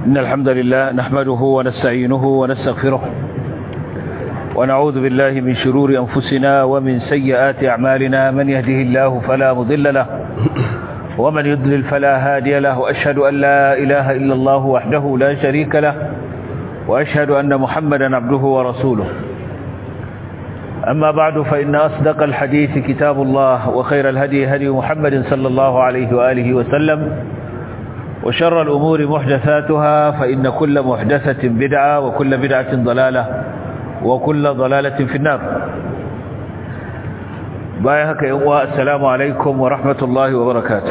إن الحمد لله نحمده ونستعينه ونستغفره ونعوذ بالله من شرور أنفسنا ومن سيئات أعمالنا من يهده الله فلا مضل له ومن يضلل فلا هادي له وأشهد أن لا إله إلا الله وحده لا شريك له وأشهد أن محمدا عبده ورسوله أما بعد فإن أصدق الحديث كتاب الله وخير الهدي هدي محمد صلى الله عليه وآله وسلم وشر الأمور محدثاتها فإن كل محدثة بدعة وكل بدعة ضلالة وكل ضلالة في النار بايهك يوم السلام عليكم ورحمة الله وبركاته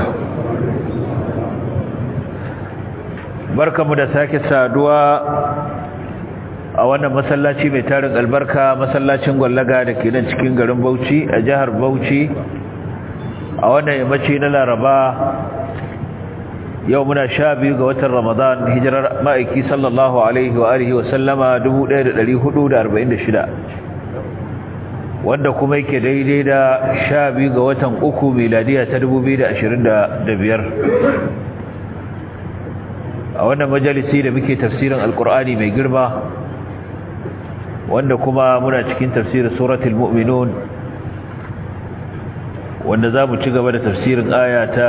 بركة مدساك السادوة a wannan masallaci mai tarin albarka masallacin gwallaga da ke nan cikin garin Bauchi a jihar Bauchi a wannan yammaci na Laraba yau muna sha biyu ga watan Ramadan hijirar ma'aiki sallallahu alaihi wa alihi wa sallama 1446 wanda kuma yake daidai da sha biyu ga watan uku miladiya ta 2025 a wannan majalisi da muke tafsirin alkur'ani mai girma wanda kuma muna cikin tafsirin suratul mu'minun wanda za mu ci gaba da tafsirin aya ta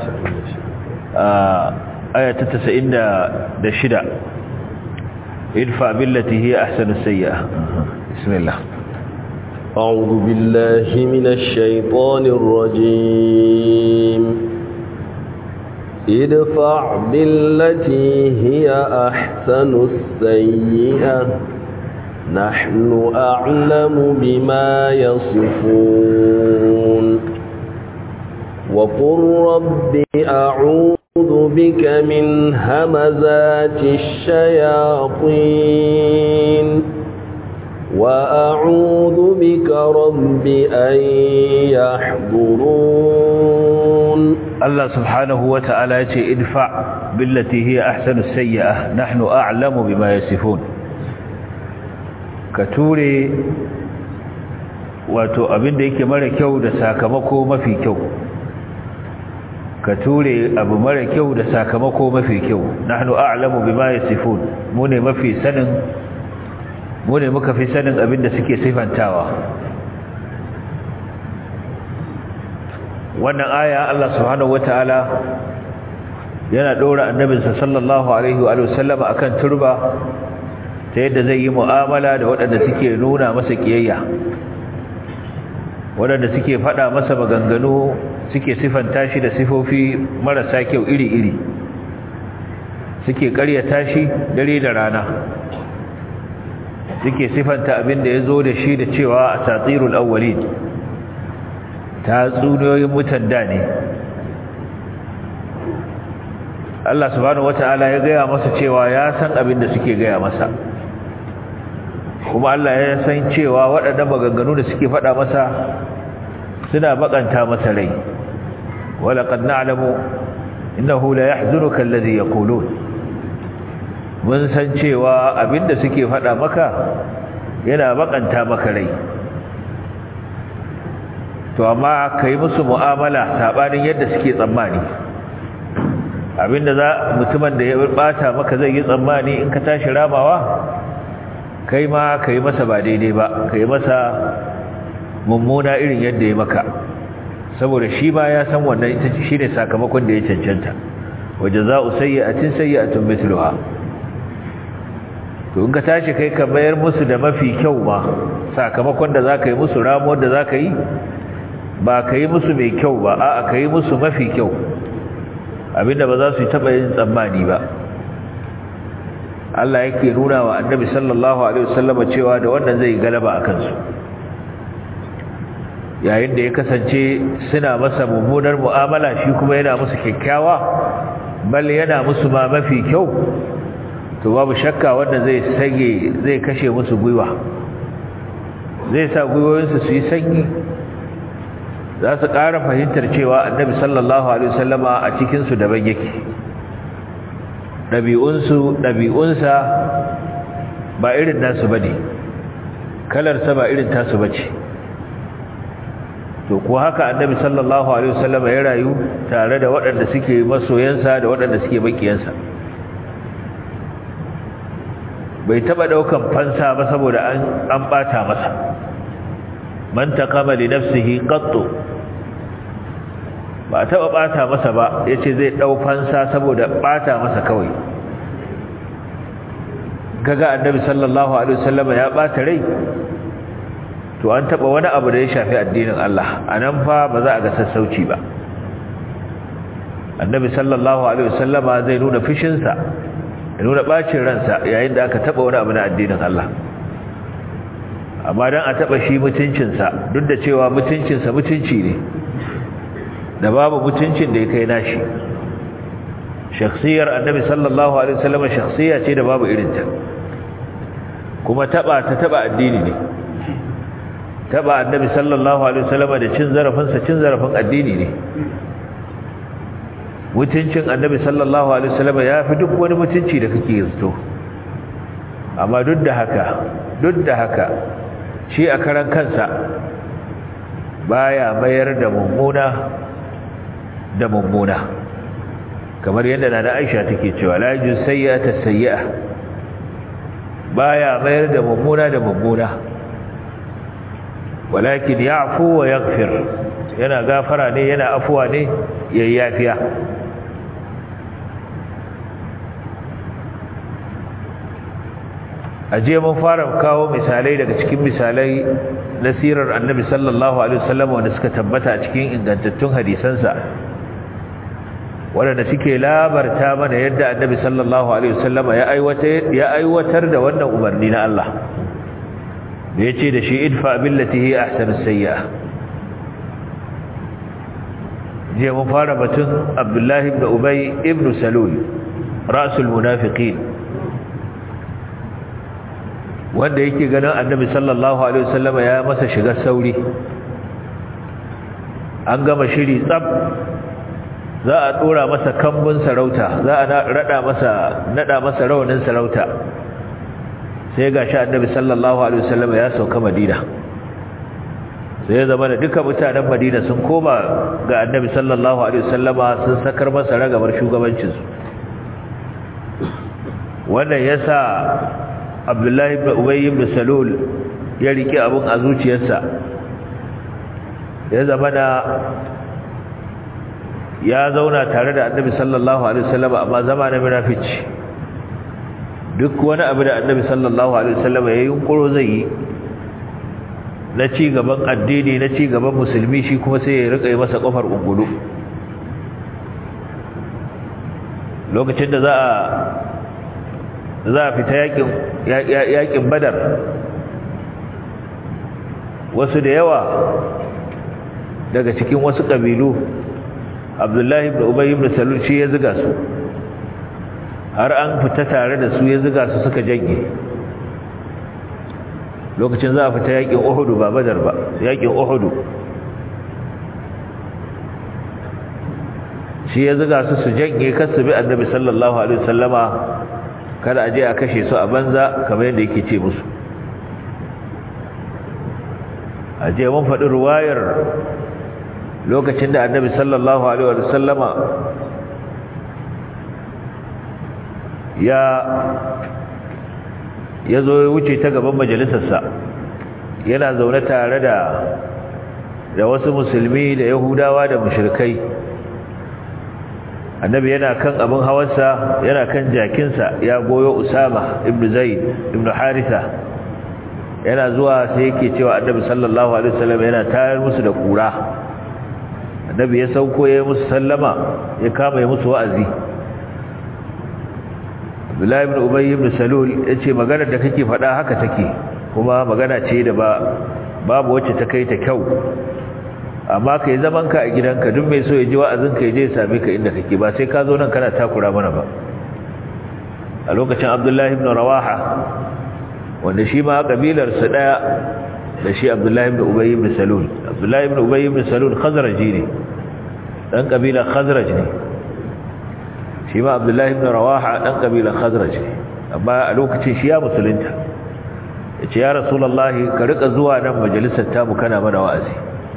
aya ta 96 idfa billati hiya ahsanu sayyi'ah bismillah أعوذ بالله من الشيطان الرجيم ادفع بالتي هي أحسن السيئة نحن أعلم بما يصفون وقل رب أعوذ بك من همزات الشياطين وأعوذ بك رب أن يحضرون الله سبحانه وتعالى ادفع بالتي هي أحسن السيئة نحن أعلم بما يصفون ka ture wato abin da yake mara kyau da sakamako mafi kyau ka ture abu mara kyau da sakamako mafi kyau nahnu a'lamu bima yasifun mu ne mafi sanin mu ne muka fi sanin abin da suke sifantawa wannan aya Allah subhanahu wataala yana dora annabinsa sallallahu alaihi wa sallama akan turba ta yadda zai yi mu'amala da waɗanda suke nuna masa ƙiyayya waɗanda suke faɗa masa maganganu suke sifanta shi da sifofi marasa kyau iri-iri suke ƙaryata shi dare da rana suke sifanta abin da ya zo da shi da cewa a tatsirul awwalin ta tsuniyoyin mutan da ne Allah subhanahu wata'ala ya gaya masa cewa ya san abin da suke gaya masa kuma Allah ya san cewa waɗannan maganganu da suke faɗa masa suna bakanta masa rai wala qad na'lamu innahu la yahzunuka alladhi yaqulun mun san cewa abinda suke faɗa maka yana bakanta maka rai to amma kai musu mu'amala sabanin yadda suke tsammani abinda za mutumin da ya bata maka zai yi tsammani in ka tashi ramawa kai ma ka yi masa ba daidai ba ka yi masa mummuna irin yadda ya maka saboda shi ba ya san wannan ita shi ne sakamakon da ya cancanta waje za a sayyatin sayyatun mitluha to in ka tashi kai ka mayar musu da mafi kyau ma sakamakon da za ka yi musu ramuwar da za ka yi ba ka yi musu mai kyau ba a'a ka yi musu mafi kyau abinda ba za su yi taɓa yin tsammani ba Allah yake nuna wa annabi sallallahu alaihi wasallam cewa da wannan zai galaba akan su yayin da ya kasance suna masa mummunar mu'amala shi kuma yana musu kyakkyawa bal yana musu ma mafi kyau to babu shakka wanda zai sage zai kashe musu gwiwa zai sa gwiwoyinsu su yi sanyi za su ƙara fahimtar cewa annabi sallallahu alaihi wasallama a cikinsu daban yake ɗabi'unsu ɗabi'unsa ba irin nasu ba ne kalarsa ba irin tasu ba ce to ko haka annabi sallallahu alaihi wasallam ya rayu tare da waɗanda suke masoyansa da waɗanda suke makiyansa bai taba daukan fansa ba saboda an an bata masa man taqama li nafsihi qattu ba taba bata masa ba yace zai dau fansa saboda bata masa kawai kaga annabi sallallahu alaihi wasallam ya bata rai to an taba wani abu da ya shafi addinin Allah anan fa ba za a ga sassauci ba annabi sallallahu alaihi wasallam zai nuna fishin sa ya nuna bacin ransa yayin da aka taba wani abu na addinin Allah amma dan a taba shi mutuncin sa duk da cewa mutuncin sa mutunci ne da babu mutuncin da ya kai nashi shakhsiyar annabi sallallahu alaihi wasallam shakhsiya ce da babu irinta kuma taba ta taba addini ne taba annabi sallallahu alaihi wasallam da cin zarafin sa cin zarafin addini ne mutuncin annabi sallallahu alaihi wasallam yafi duk wani mutunci da kake zato amma duk da haka duk da haka shi a karan kansa baya mayar da mummuna da mummuna kamar yadda na Aisha take cewa la yujuz sayyi'ata sayyi'a baya mayar da mummuna da mummuna walakin ya'fu wa yaghfir yana gafara ne yana afuwa ne yayyafiya aje mun fara kawo misalai daga cikin misalai na sirar annabi sallallahu alaihi wasallam wanda suka tabbata a cikin ingantattun hadisansa waɗanda suke labarta mana yadda annabi sallallahu alaihi wasallam ya aiwatar ya aiwatar da wannan umarni na Allah da yace da shi idfa billati hi ahsanu sayyi'a je mun fara batun Abdullah ibn Ubay ibn Salul rasul munafiqin wanda yake ganin annabi sallallahu alaihi wasallam ya masa shiga sauri an gama shiri tsab za a dora masa kambun sarauta za a rada masa nada masa rawanin sarauta sai gashi annabi sallallahu alaihi wasallam ya sauka madina sai ya zama da duka mutanen madina sun koma ga annabi sallallahu alaihi wasallama sun sakar masa ragabar shugabancin su wannan yasa abdullahi ibn ubay ibn salul ya rike abun a zuciyarsa ya zama da ya zauna tare da annabi sallallahu alaihi wasallam amma zama na munafici duk wani abu da annabi sallallahu alaihi wasallam ya yunkuro zai yi na ci gaban addini na ci gaban musulmi shi kuma sai ya rika yi masa kofar ungulu lokacin da za a za a fita yakin yakin badar wasu da yawa daga cikin wasu kabilu abdullahi ibn ubay ibn salul shi ya ziga su har an fita tare da su ya ziga su suka janye lokacin za a fita yakin uhudu ba badar ba yakin uhudu shi ya ziga su su janye kasu bi annabi sallallahu alaihi wasallama kada aje a kashe su a banza kamar yadda yake ce musu aje mun faɗi ruwayar lokacin da annabi sallallahu alaihi wa sallama ya ya zo ya wuce ta gaban majalisarsa yana zaune tare da da wasu musulmi da yahudawa da mushrikai annabi yana kan abin hawarsa yana kan jakinsa ya goyo usama ibn zaid ibn haritha yana zuwa sai yake cewa annabi sallallahu alaihi wasallam yana tayar musu da kura annabi ya sauko ya musu sallama ya kama ya musu wa'azi Abdullahi ibn Ubay ibn Salul yace magana da kake faɗa haka take kuma magana ce da ba babu wacce ta kai ta kyau amma kai zaman ka a gidanka duk mai so ya ji wa'azin ka je ya same ka inda kake ba sai ka zo nan kana takura mana ba a lokacin Abdullahi ibn Rawaha wanda shi ma kabilar su daya da shi Abdullahi ibn Ubay ibn Salul Abdullahi ibn Ubay ibn Salul Khazraji ne dan kabilar Khazraj ne shi ma Abdullahi ibn Rawaha dan kabilar Khazraj ne amma a lokacin shi ya musulunta yace ya Rasulullahi ka rika zuwa nan majalisar tamu kana mana wa'azi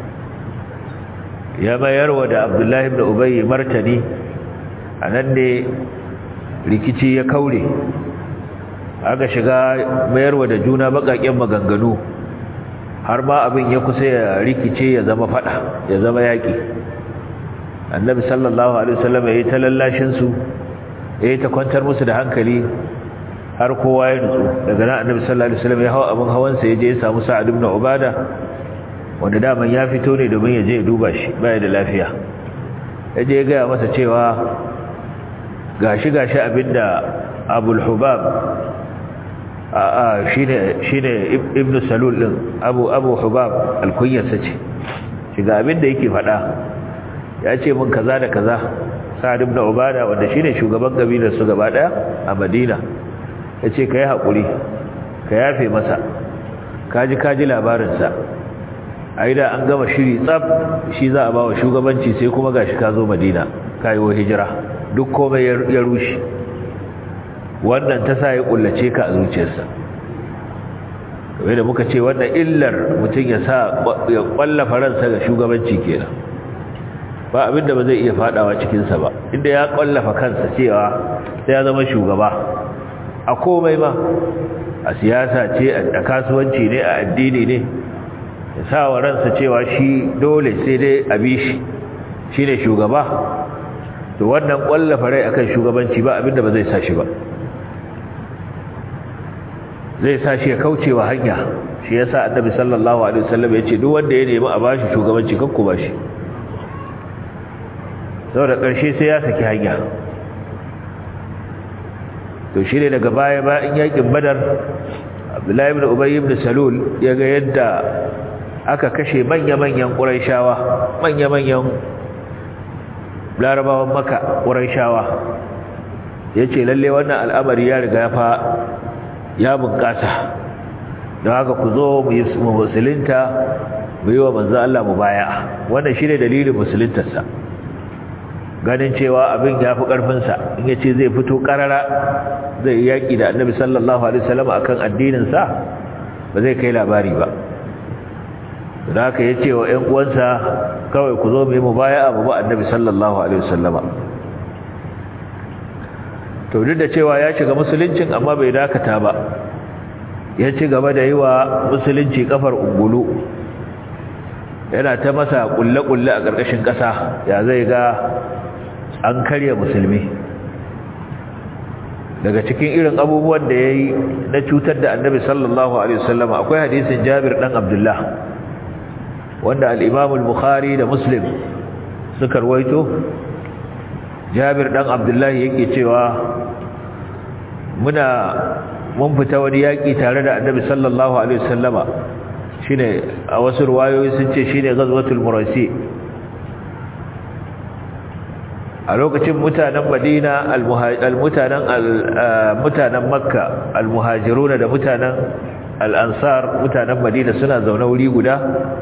ya mayarwa da Abdullahi ibn Ubay martani anan ne rikici ya kaure aka shiga mayarwa da juna bakaken maganganu har ma abin ya kusa ya rikice ya zama fada ya zama yaki annabi sallallahu alaihi wasallam yayi ta lallashin su yayi ta kwantar musu da hankali har kowa ya nutsu daga nan annabi sallallahu alaihi wasallam ya hawa abin hawan sa yaje ya samu sa'ad ibn ubada wanda daman ya fito ne domin ya je ya duba shi baya da lafiya yaje ya ga masa cewa gashi gashi abinda abul hubab a shine shine ibnu salul din abu abu hubab alkunyarsa ce shiga abinda yake fada ya ce mun kaza da kaza sa'ad ibn ubada wanda shine shugaban kabilar su gaba daya a madina yace kai hakuri ka yafe masa kaji kaji labarin sa aida an gama shiri tsab shi za a bawa shugabanci sai kuma gashi ka zo madina kayo hijira duk komai ya rushe wannan ta sa ya kullace ka a zuciyarsa kamar da muka ce wannan illar mutum ya sa ya kwallafa ransa ga shugabanci kenan ba abinda ba zai iya fadawa cikinsa ba inda ya kwallafa kansa cewa sai ya zama shugaba a komai ma a siyasa ce a kasuwanci ne a addini ne ya sa wa ransa cewa shi dole sai dai a bi shi shi ne shugaba to wannan kwallafa rai akan shugabanci ba abinda ba zai sa shi ba zai sa shi ya kaucewa hanya shi yasa annabi sallallahu alaihi wasallam ya ce duk wanda ya nemi a bashi shugabanci kanku bashi saboda ƙarshe sai ya saki hanya to shi ne daga baya ba in yakin badar abdullahi ibn ubay ibn salul ya ga yadda aka kashe manya-manyan ƙuraishawa manya-manyan larabawan maka ƙuraishawa ya ce lalle wannan al'amari ya riga fa ya bunƙasa don haka ku zo mu musulunta mu yi wa manzo Allah mu baya wannan shi ne dalilin musuluntarsa ganin cewa abin ya fi ƙarfinsa in ya ce zai fito ƙarara zai yaƙi da annabi sallallahu alaihi wasallam akan addininsa ba zai kai labari ba da haka ya ce wa ‘yan uwansa kawai ku zo mu yi mu baya abu ba annabi sallallahu alaihi wasallama to duk da cewa ya shiga musuluncin amma bai dakata ba ya ci gaba da yi wa musulunci kafar ungulu yana ta masa kulle-kulle a ƙarƙashin ƙasa ya zai ga an karya musulmi daga cikin irin abubuwan da ya yi na cutar da annabi sallallahu alaihi wasallama akwai hadisin jabir ɗan abdullah wanda al'imamul bukhari da muslim suka rawaito jabir ɗan abdullahi yake cewa muna mun fita wani yaƙi tare da annabi sallallahu alaihi wasallama shine a wasu ruwayoyi sun ce shine ghazwatul murasi a lokacin mutanen madina al-mutanen mutanen makka al-muhajiruna da mutanen al-ansar mutanen madina suna zaune wuri guda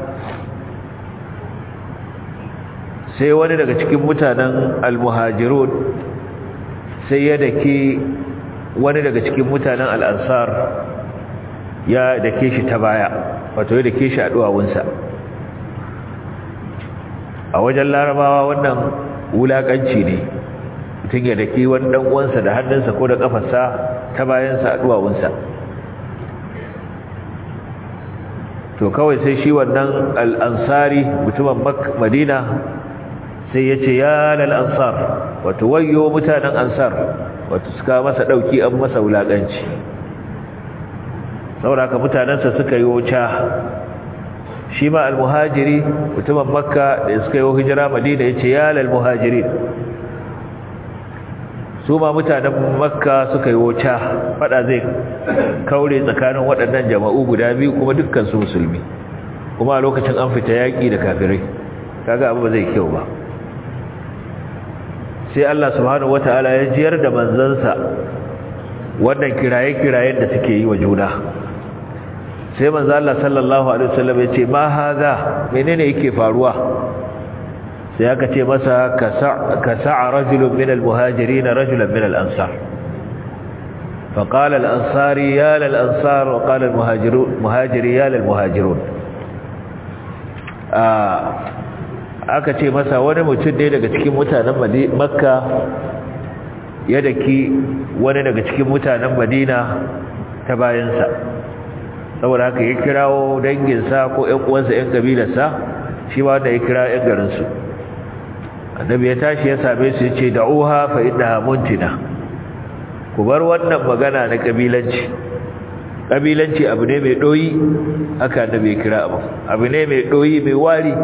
sai wani daga cikin mutanen al-muhajirun sai ya dake wani daga cikin mutanen al-ansar ya dake shi ta baya wato ya dake shi a duwawunsa a wajen larabawa wannan wulakanci ne mutum ya dake wani dan uwansa da hannunsa ko da kafarsa ta bayansa a duwawunsa to kawai sai shi wannan al-ansari mutumin madina sai ya ce ya lal ansar wato wayo mutanen ansar wato suka masa dauki an masa wulakanci saboda haka mutanensa suka yi wuta shi ma almuhajiri mutumin makka da suka yi hijira madina ya ce ya lal muhajirin su ma mutanen makka suka yi wuta fada zai kaure tsakanin waɗannan jama'u guda biyu kuma dukkan su musulmi kuma a lokacin an fita yaƙi da kafirai kaga abu ba zai kyau ba sai Allah subhanahu wataala ya jiyar da manzansa wannan kiraye-kirayen da suke yi wa juna sai manzo Allah sallallahu alaihi wasallam ya ce ma haza menene yake faruwa sai aka ce masa ka sa'a rajulun min al-muhajirin rajulan min al-ansar فقال الأنصاري يا للأنصار وقال المهاجري يا للمهاجرون aka ce masa wani mutum ne daga cikin mutanen makka ya daki wani daga cikin mutanen madina ta bayansa saboda haka ya kirawo danginsa ko ƴan uwansa ƴan kabilarsa shi ma wanda ya kira ƴan garinsu annabi ya tashi ya same su ya ce da'uha fa innaha muntina ku bar wannan magana na kabilanci kabilanci abu ne mai doyi haka annabi ya kira abu abu ne mai doyi mai wari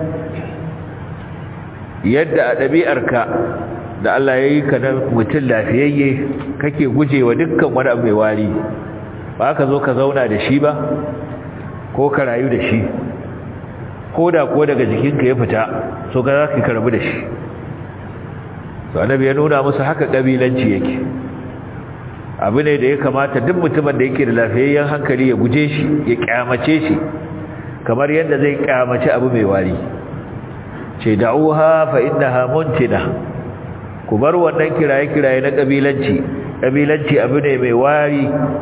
yadda a ɗabi'arka da Allah ya yi ka na mutum lafiyayye kake gujewa dukkan wani abu mai wari ba ka zo ka zauna da shi ba ko ka rayu da shi ko da ko daga jikinka ya fita so ka za ka karbi da shi so annabi ya nuna musu haka kabilanci yake abu ne da ya kamata duk mutumin da yake da lafiyayyen hankali ya guje shi ya kyamace shi kamar yadda zai kyamace abu mai wari ce da'uha fa innaha muntina ku bar wannan kiraye-kiraye na kabilanci kabilanci abu ne mai wari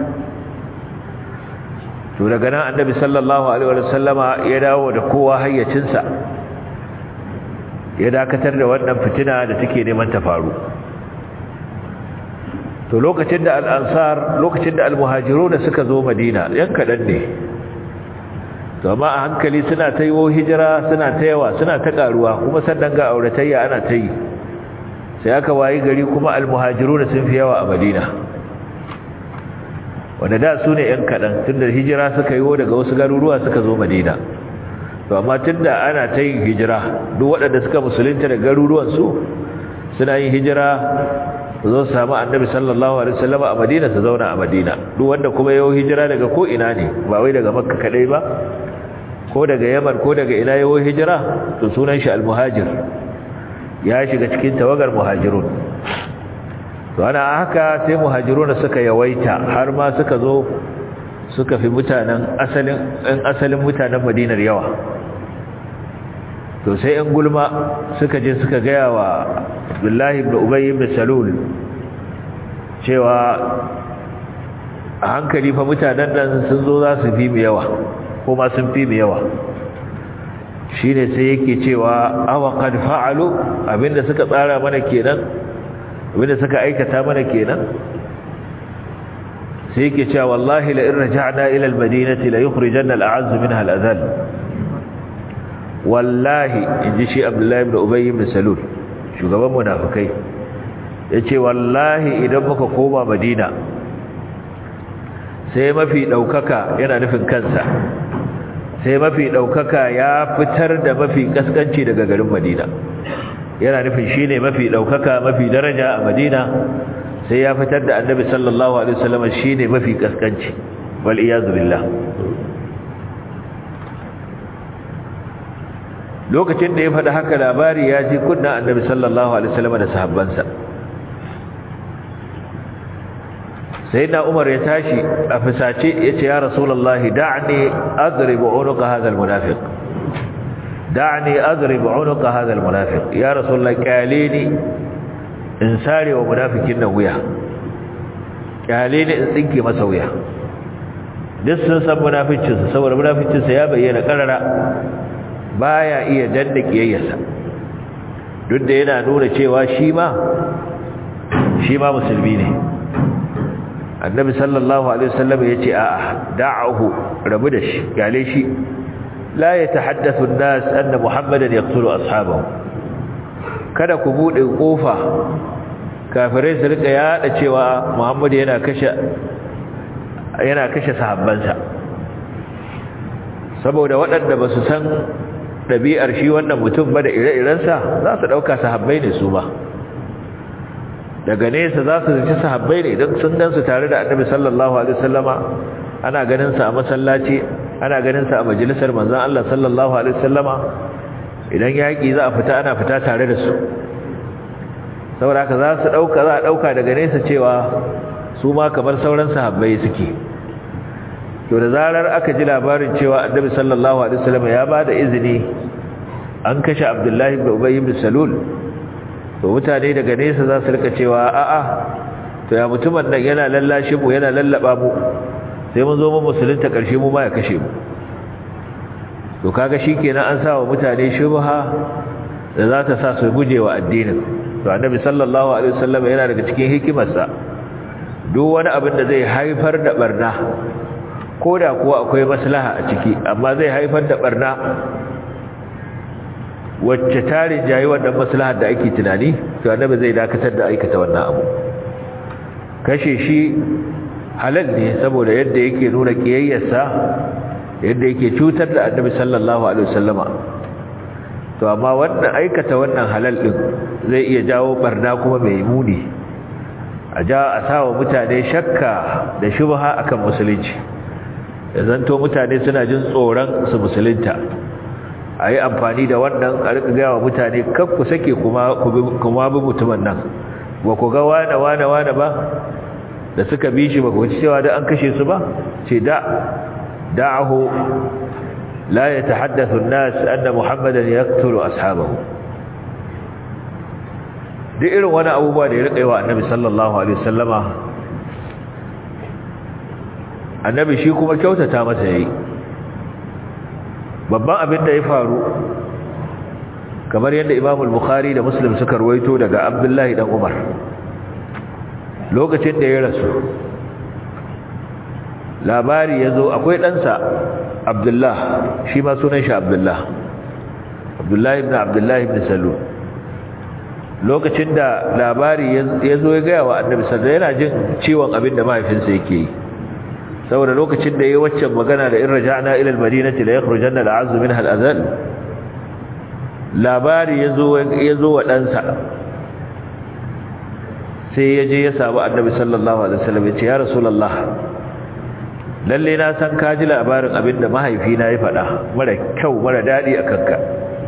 to daga nan annabi sallallahu alaihi wa sallama ya dawo da kowa hayyacinsa ya dakatar da wannan fitina da take neman ta faru to lokacin da al-ansar lokacin da al-muhajirun suka zo madina yan kadan ne to amma a hankali suna ta yiwo hijira suna ta yawa suna ta karuwa kuma sannan ga auratayya ana ta yi sai aka wayi gari kuma al-muhajirun sun fi yawa a madina wanda da su ne ‘yan kaɗan tun da hijira suka yi daga wasu garuruwa suka zo madina to amma tun da ana ta yin hijira duk waɗanda suka musulunta da garuruwansu suna yin hijira su zo samu annabi sallallahu alaihi wasallam a madina su zauna a madina duk wanda kuma yau hijira daga ko ina ne ba wai daga makka kadai ba ko daga yaman ko daga ina yau hijira to sunan shi almuhajir ya shiga cikin tawagar muhajirun to ana haka sai muhajiruna suka yawaita har ma suka zo suka fi mutanen asalin ɗan asalin mutanen madinar yawa to sai ɗan gulma suka je suka gaya wa abdullahi ibn ubayy ibn salul cewa a hankali fa mutanen nan sun zo za su fi mu yawa ko ma sun fi mu yawa shine sai yake cewa awa qad fa'alu abinda suka tsara mana kenan abinda suka aikata mana kenan sai yake cewa wallahi la in raja'na ila al-madinati la yukhrijanna al-a'azz minha al-adhall wallahi inji shi abdullahi ibn ubay ibn salul shugaban munafikai yace wallahi idan muka koma madina sai mafi daukaka yana nufin kansa sai mafi daukaka ya fitar da mafi kaskanci daga garin madina yana nufin shine mafi daukaka mafi daraja a Madina sai ya fitar da Annabi sallallahu alaihi wasallam shine mafi kaskanci wal iyaz billah lokacin da ya faɗi haka labari ya ji kunna Annabi sallallahu alaihi wasallam da sahabbansa sayyidina Umar ya tashi a fisace yace ya rasulullahi da'ni adrib unuqa hadha almunafiq da'ni adrib unuqa hadha almunafiq ya rasulullah qalini in sare wa munafikin nan wuya qalini in tsinke masa wuya duk sun san munaficin sa saboda munaficin sa ya bayyana karara baya iya danna kiyayyarsa duk da yana nuna cewa shi ma shi ma musulmi ne annabi sallallahu alaihi wasallam yace a'a da'ahu rabu da shi gale shi la yatahaddathu an-nas anna muhammadan yaqtulu ashabahu kada ku bude kofa kafirai su rika yada cewa muhammad yana kashe yana kashe sahabbansa saboda waɗanda ba su san ɗabi'ar shi wannan mutum ba da ire-irensa za su ɗauka sahabbai ne su ba daga nesa za su zaci sahabbai ne idan sun gansu tare da annabi sallallahu alaihi wasallama ana ganin sa a masallaci ana ganin sa a majalisar manzon Allah sallallahu alaihi wasallama idan yaki za a fita ana fita tare da su saboda haka za su dauka za a dauka daga nesa cewa su ma kamar sauran sahabbai suke to da zarar aka ji labarin cewa annabi sallallahu alaihi wasallama ya bada izini an kashe Abdullahi ibn Ubay ibn Salul to mutane daga nesa za su rika cewa a'a to ya mutumin nan yana lallashe mu yana lallaba mu sai mun zo mu musulunta karshe mu ma ya kashe mu to kaga shikenan an sa wa mutane shubha da za ta sa su guje wa addinin to annabi sallallahu alaihi wasallam yana daga cikin hikimarsa duk wani abin da zai haifar da barna ko da kuwa akwai maslaha a ciki amma zai haifar da barna wacce tarin jayi wannan maslahar da ake tunani to annabi zai dakatar da aikata wannan abu kashe shi halal ne saboda yadda yake nuna kiyayyarsa yadda yake cutar da annabi sallallahu alaihi wasallama to amma wannan aikata wannan halal din zai iya jawo barna kuma mai muni a ja a sawa mutane shakka da shubha akan musulunci da zanto mutane suna jin tsoron su musulunta a yi amfani da wannan a rika gaya wa mutane kan ku sake kuma bi mutumin nan ba ku ga wane wane wane ba da suka bi shi ba ku ci cewa da an kashe su ba ce da da'ahu la ya tahaddathu an-nas anna muhammadan yaqtulu ashabahu duk irin wani abubuwa da ya rika yi wa annabi sallallahu alaihi wasallama annabi shi kuma kyautata masa yayi babban abin da ya faru kamar yadda Imam al-Bukhari da Muslim suka ruwaito daga Abdullahi dan Umar lokacin da ya rasu labari yazo akwai ɗansa Abdullah shi ma sunan shi Abdullah Abdullah ibn Abdullah ibn Salul lokacin da labari yazo ya ga wa Annabi sallallahu yana jin ciwon abin da mahaifinsa yake yi saboda lokacin da yayi waccan magana da in raja'na ila al-madinati la yakhrujanna al-'azz minha al-adhal labari yazo yazo wa dansa sai yaje ya samu annabi sallallahu alaihi wasallam ya ce ya rasulullah lalle na san ka ji labarin abinda mahaifina ya faɗa mara kyau mara dadi akan ka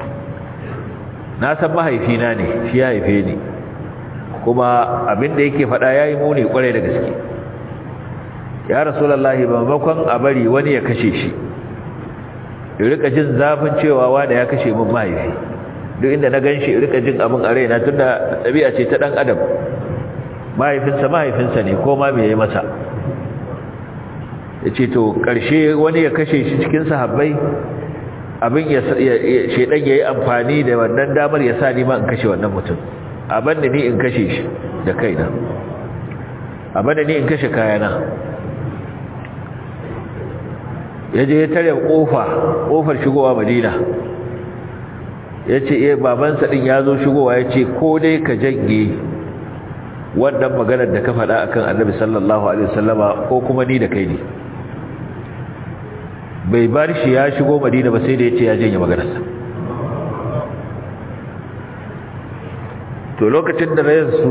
na san mahaifina ne shi ya haife ni kuma abinda yake faɗa yayi muni kwarai da gaske ya rasulullahi maimakon a bari wani ya kashe shi in rika jin zafin cewa wanda ya kashe min mahaifi duk inda na ganshi in rika jin abin a raina tunda ɗabi'a ce ta ɗan adam mahaifinsa mahaifinsa ne ko ma me yayi masa ya ce to ƙarshe wani ya kashe shi cikin sahabbai abin ya shaidan ya yi amfani da wannan damar ya sa ni ma in kashe wannan mutum abin da ni in kashe shi da kaina abin da ni in kashe kayana ya je ya tare kofa kofar shigowa madina ya ce iya babansa ɗin ya zo shigowa ya ce ko dai ka janye wannan maganar da ka faɗa akan annabi sallallahu alaihi wasallama ko kuma ni da kai ne bai bar shi ya shigo madina ba sai da ya ce ya janye maganarsa to lokacin da rayansu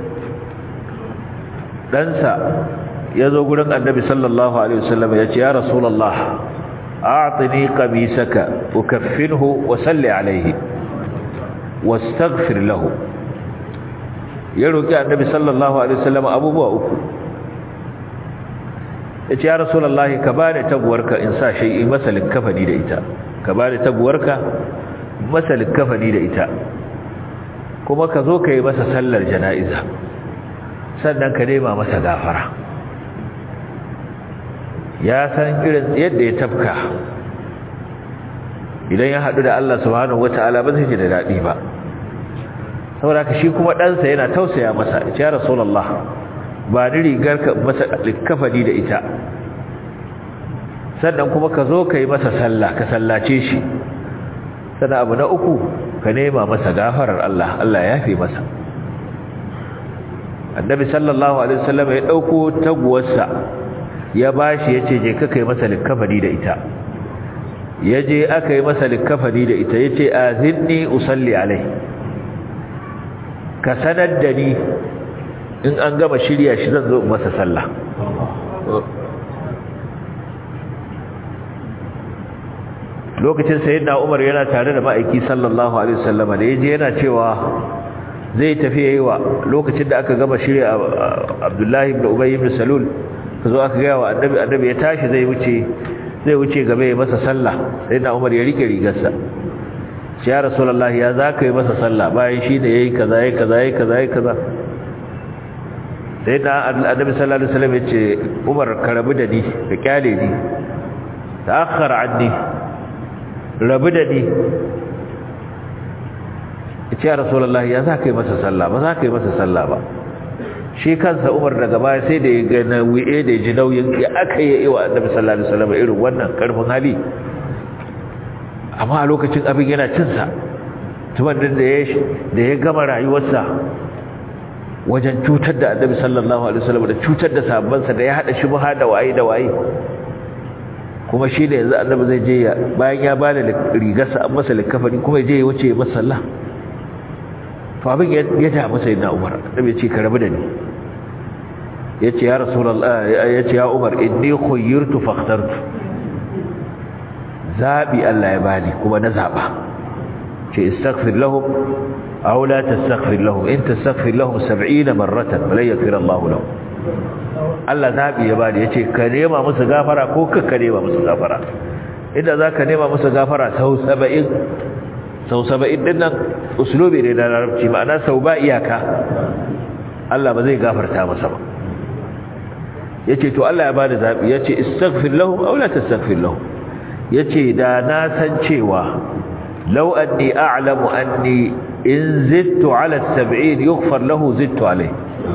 ɗansa ya zo gurin annabi sallallahu alaihi wasallam ya ce ya rasulullah a'tini qamisaka ukaffinhu wa salli alaihi wastaghfir lahu ya roki annabi sallallahu alaihi wasallam abubuwa uku ya ce ya rasulullah ka bani taguwarka in sa shi masalin kafani da ita ka bani taguwarka masalin kafani da ita kuma ka zo ka yi masa sallar jana'iza sannan ka nema masa gafara ya san irin yadda ya tafka idan ya haɗu da Allah subhanahu wata'ala ba zai ji da daɗi ba saboda ka shi kuma ɗansa yana tausaya masa ya rasulullah ba ni rigar ka masa likafani da ita sannan kuma ka zo ka yi masa sallah ka sallace shi sannan abu na uku ka nema masa gafarar Allah Allah ya fi masa annabi sallallahu alaihi wasallam ya dauko taguwarsa ya bashi yace je ka kai masa likafani da ita yaje aka yi masa likafani da ita yace azinni usalli alai ka sanar da ni in an gama shirya shi zan zo masa sallah lokacin sayyidina Umar yana tare da ma'aiki sallallahu alaihi wasallam da yaje yana cewa zai tafi yayi wa lokacin da aka gama shirya Abdullahi ibn Ubay ibn Salul kazo aka ga wa annabi annabi ya tashi zai wuce zai wuce gaba ya masa sallah sayyidina Umar ya rike rigarsa ya rasulullahi ya zaka yi masa sallah bayan shi da yayi kaza yayi kaza yayi kaza yayi kaza sayyidina annabi sallallahu alaihi wasallam ya ce Umar ka rabu da ni ka kyale ni ta'akhkhar anni rabu da ni ce ya rasulullahi ya za ka yi masa sallah ba za ka yi masa sallah ba shi kansa Umar daga baya sai da ya ga nauyi da ji nauyin ya aka yi wa Annabi sallallahu alaihi wasallam irin wannan karfin hali amma a lokacin abin yana cin sa tuban da ya da ya gama rayuwarsa wajen cutar da Annabi sallallahu alaihi wasallam da cutar da sahabbansa da ya hada shubha da waye da waye kuma shi da yanzu Annabi zai je bayan ya bada rigarsa an masa likafani kuma ya je ya wuce masa sallah to abin ya ja masa yana umar annabi ya ce ka rabu da ni ya ce ya rasulallah ya ce ya umar inni khayyirtu fakhtartu zabi Allah ya bani kuma na zaba ce istaghfir lahum aw la tastaghfir lahum in tastaghfir lahum 70 marratan la yaghfir Allah lahum Allah zabi ya bani yace ka nema musu gafara ko ka ka nema musu gafara inda zaka nema musu gafara sau 70 sau saba'in din nan usulubi ne na larabci ma'ana sau ba iyaka Allah ba zai gafarta masa ba ya ce to Allah ya ba da zaɓi ya ce istaghfir lahum aw la tastaghfir lahum ya ce da na san cewa law anni a'lamu anni in zittu ala sab'in yughfar lahu zittu alayhi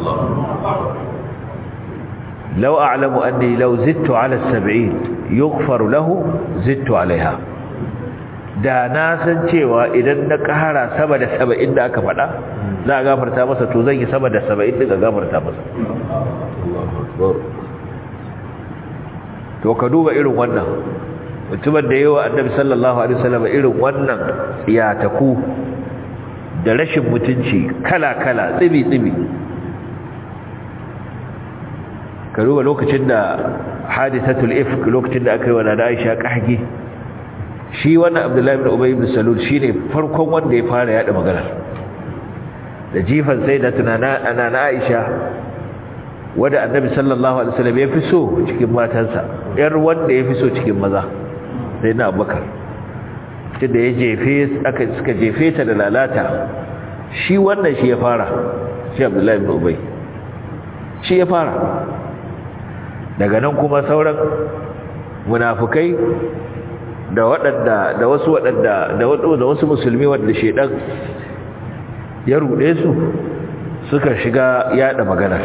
law a'lamu anni law zittu ala sab'in yughfar lahu zittu alaiha da na san cewa idan na ƙara sama da saba'in da aka faɗa za a gafarta masa to zan yi sama da saba'in daga gafarta masa to ka duba irin wannan mutumin da yawa annabi sallallahu alaihi wasallam irin wannan iyataku da rashin mutunci kala-kala tsibi-tsibi ka duba lokacin da hadisatul ifk lokacin da aka yi wa da Aisha kahge shi wannan abdullahi ibn ubay ibn salul shine farkon wanda ya fara yada magana da jifan sai da tunana ana na aisha wanda annabi sallallahu alaihi wasallam ya fi so cikin matansa yar wanda ya fi so cikin maza sai na abubakar tunda ya jefe aka suka jefe ta da lalata shi wannan shi ya fara shi abdullahi ibn ubay shi ya fara daga nan kuma sauran munafukai da waɗanda da wasu waɗanda da da wasu musulmi wanda shedan ya rude su suka shiga yada magana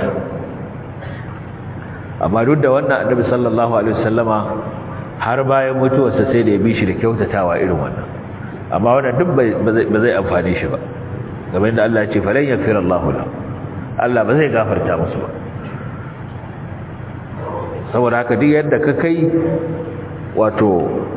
amma duk da wannan annabi sallallahu alaihi wasallama har bayan mutuwarsa sai da ya bi shi da kyautatawa irin wannan amma wannan duk ba zai amfane shi ba kamar yadda Allah ya ce falan yaghfir Allahu lahu Allah ba zai gafarta musu ba saboda haka duk yadda ka kai wato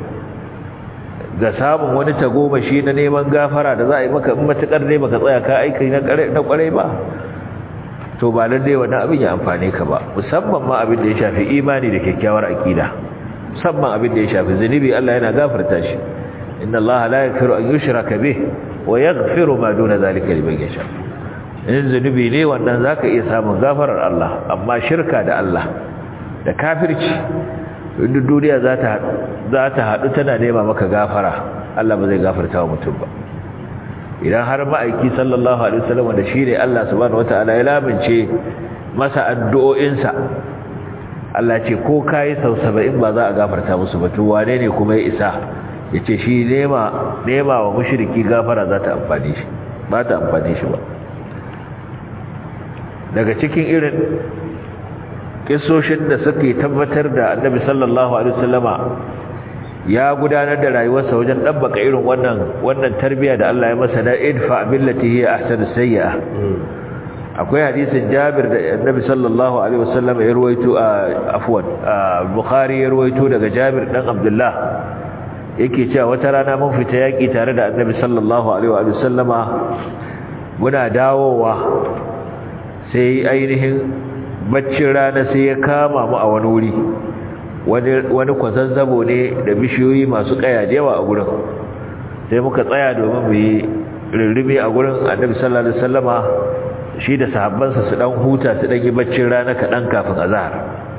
ga samun wani tagomashi na neman gafara da za a yi maka in matuƙar ne baka tsaya ka aiki na ƙwarai ba to ba lalle wannan abin ya amfane ka ba musamman ma abin da ya shafi imani da kyakkyawar aƙida musamman abin da ya shafi zunubi Allah yana gafarta shi inna Allah la yaghfiru an yushraka bih wa yaghfiru ma duna zalika liman yasha in zunubi ne wannan zaka iya samun gafarar Allah amma shirka da Allah da kafirci inda duniya za ta haɗu tana nema maka gafara Allah ba zai gafarta wa mutum ba idan har ma'aiki sallallahu alaihi wasallam da shi ne Allah subhanahu wataala ya lamince masa addu'o'insa Allah ce ko kai sau 70 ba za a gafarta musu ba to wane ne kuma ya isa yace shi nema nema wa mushriki gafara za ta amfane shi ba ta amfane shi ba daga cikin irin kisoshin da suke tabbatar da annabi sallallahu alaihi wasallama ya gudanar da rayuwarsa wajen dabbaka irin wannan wannan tarbiya da Allah ya masa da idfa billati hiya ahsanu sayyi'a akwai hadisin Jabir da annabi sallallahu alaihi wasallama ya ruwaito afwan Bukhari ya ruwaito daga Jabir dan Abdullah yake cewa wata rana mun fita yaki tare da annabi sallallahu alaihi wasallama muna dawowa sai ainihin baccin rana sai ya kama mu a wani wuri wani kwazazzabo ne da bishiyoyi masu kaya da yawa a gurin sai muka tsaya domin mu yi rirribe a gurin annabi sallallahu alaihi wasallama shi da sahabbansa su dan huta su dan yi baccin rana kaɗan kafin azhar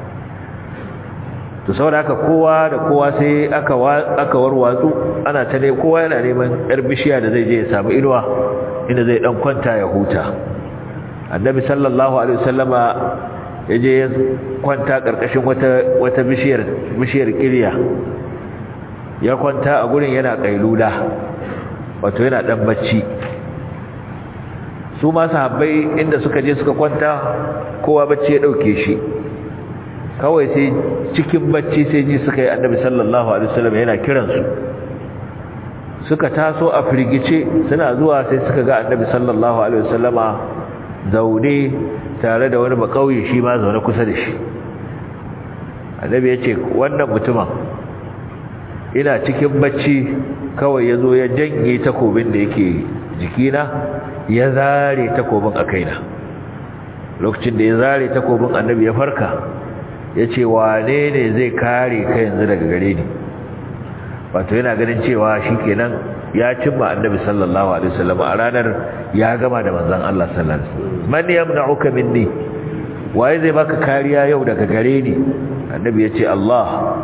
to saboda haka kowa da kowa sai aka aka warwatsu ana ta ne kowa yana neman yar bishiya da zai je ya samu inuwa inda zai dan kwanta ya huta annabi sallallahu alaihi wasallama yaje ya kwanta karkashin wata wata bishiyar bishiyar kiriya ya kwanta a gurin yana kailula wato yana dan bacci su ma sahabbai inda suka je suka kwanta kowa bacci ya dauke shi kawai sai cikin bacci sai ji suka yi annabi sallallahu alaihi wasallam yana kiransu suka taso a firgice suna zuwa sai suka ga annabi sallallahu alaihi wasallama zaune tare da wani bakauye shi ma zaune kusa da shi annabi ya ce wannan mutumin ina cikin bacci kawai ya zo ya janye takobin da yake jikina ya zare takobin a kaina lokacin da ya zare takobin annabi ya farka ya ce wane ne zai kare ka yanzu daga gare ni wato yana ganin cewa shi kenan ya cimma annabi sallallahu alaihi wasallam a ranar ya gama da manzon Allah sallallahu alaihi wasallam man yamna'uka minni waye zai baka kariya yau daga gare ni annabi ya ce Allah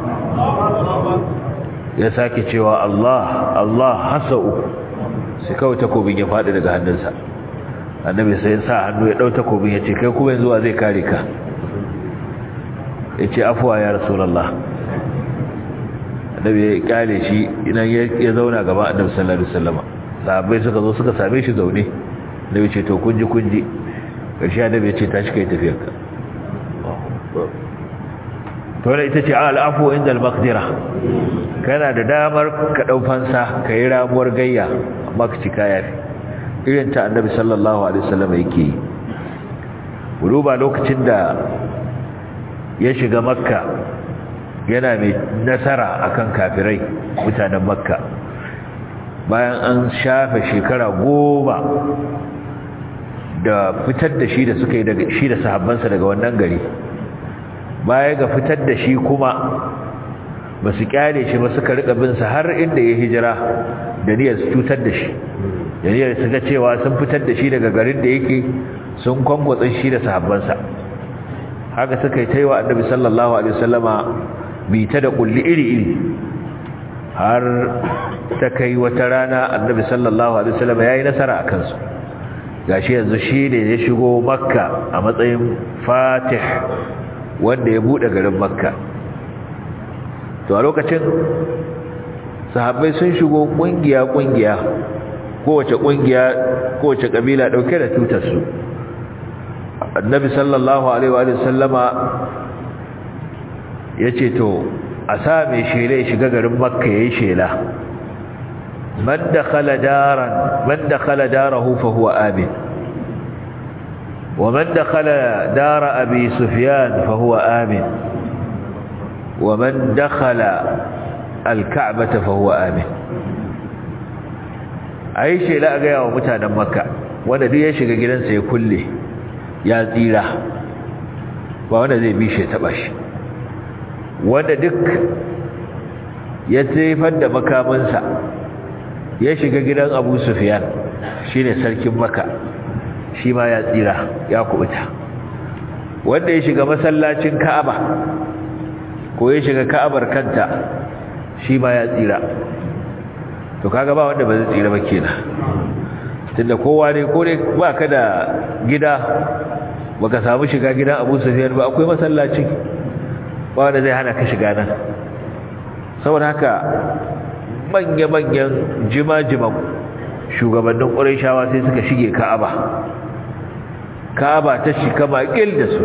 ya sake cewa Allah Allah hasau sai kawai takobin ya faɗi daga hannunsa annabi sai ya sa hannu ya ɗau takobin ya ce kai kuma yanzu wa zai kare ka ya ce afuwa ya rasulallah annabi ya kyale shi idan ya zauna gaba annabi sallallahu alaihi wasallam sahabbai suka zo suka same shi zaune annabi ce to kunji kunji karshe annabi ya ce tashi kai tafiyar ka to ne ita ce al'afu inda al-maqdira kana da damar ka dau fansa kai ramuwar gayya amma ka ci kaya irin ta annabi sallallahu alaihi wasallam yake yi ba lokacin da ya shiga makka yana mai nasara akan kafirai mutanen makka bayan an shafe shekara goma da fitar da shi da suka yi daga shi da sahabbansa daga wannan gari baya ga fitar da shi kuma ba su kyale shi ba suka rika bin sa har inda ya hijira da niyyar su cutar da shi da niyyar su ga cewa sun fitar da shi daga garin da yake sun kwangwatsa shi da sahabbansa haka suka yi taiwa annabi sallallahu alaihi wasallama bita da kulli iri-iri har ta kai wata rana annabi sallallahu alaihi wasallama yayi nasara akan su gashi yanzu shi ne ya shigo makka a matsayin fatih wanda ya bude garin makka to a lokacin sahabbai sun shigo kungiya kungiya kowace kungiya kowace kabila dauke da tutar su annabi sallallahu alaihi wa sallama yace to a sa mai shela ya shiga garin makka yayin shela man dakhala daran man dakhala darahu fa huwa amin ومن دخل دار أبي سفيان فهو آمن ومن دخل الكعبة فهو آمن أي شيء لا أقيا ومتانا مكة وانا دي يشيك جلنسا يكله يا زيرا وانا زي بيشي تباش وانا دك يتريفن مكامنسا يشيك جلن أبو سفيان شيني سلك مكة shi ma ya tsira ya kubuta wanda ya shiga masallacin Ka'aba ko ya shiga Ka'abar kanta shi ma ya tsira to kaga ba wanda ba zai tsira ba kenan tunda kowa ne ko ne ba ka da gida baka samu shiga gidan Abu Sufyan ba akwai masallaci ba wanda zai hana ka shiga nan saboda haka manya-manyan jima-jiman shugabannin ƙurayshawa sai suka shige Ka'aba Ka'aba ta shika makil da su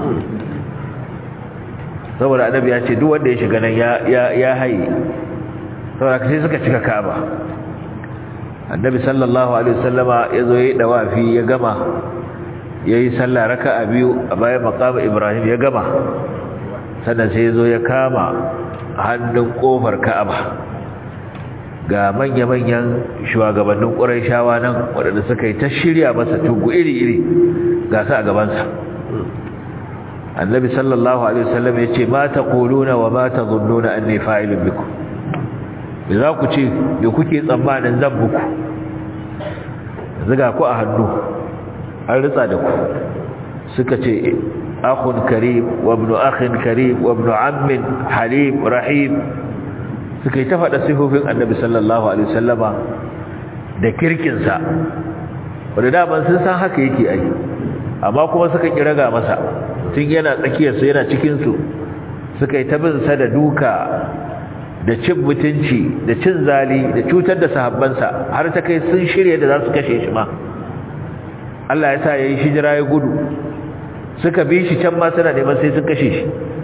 saboda annabi ya ce duk wanda ya shiga nan ya ya ya haye saboda sai suka cika Ka'aba annabi sallallahu alaihi wasallama yazo yayi dawafi ya gama yayi sallah raka'a biyu a bayan maqam Ibrahim ya gama sannan sai yazo ya kama hannun kofar Ka'aba ga manya-manyan shugabannin ƙuraishawa nan waɗanda suka yi ta shirya masa tugu iri-iri ga su a gabansa annabi sallallahu alaihi wasallam ya ce ma ta ƙuluna wa ma ta zunnuna an ne fa'ilin biku da za ku ce da kuke tsammanin zan buku ziga ku a hannu an ritsa da ku suka ce akhun karim wa ibn akhin karim wa ibn ammin halim rahim suka yi ta faɗa sifofin annabi sallallahu alaihi wasallama da kirkinsa wanda daman sun san haka yake ai amma kuma suka kiraga masa tun yana tsakiyarsu yana cikinsu suka yi ta bin sa da duka da cin mutunci da cin zali da cutar da sahabbansa har ta kai sun shirya da za su kashe shi ma Allah ya sa yayi hijira ya gudu suka bi shi can ma suna neman sai sun kashe shi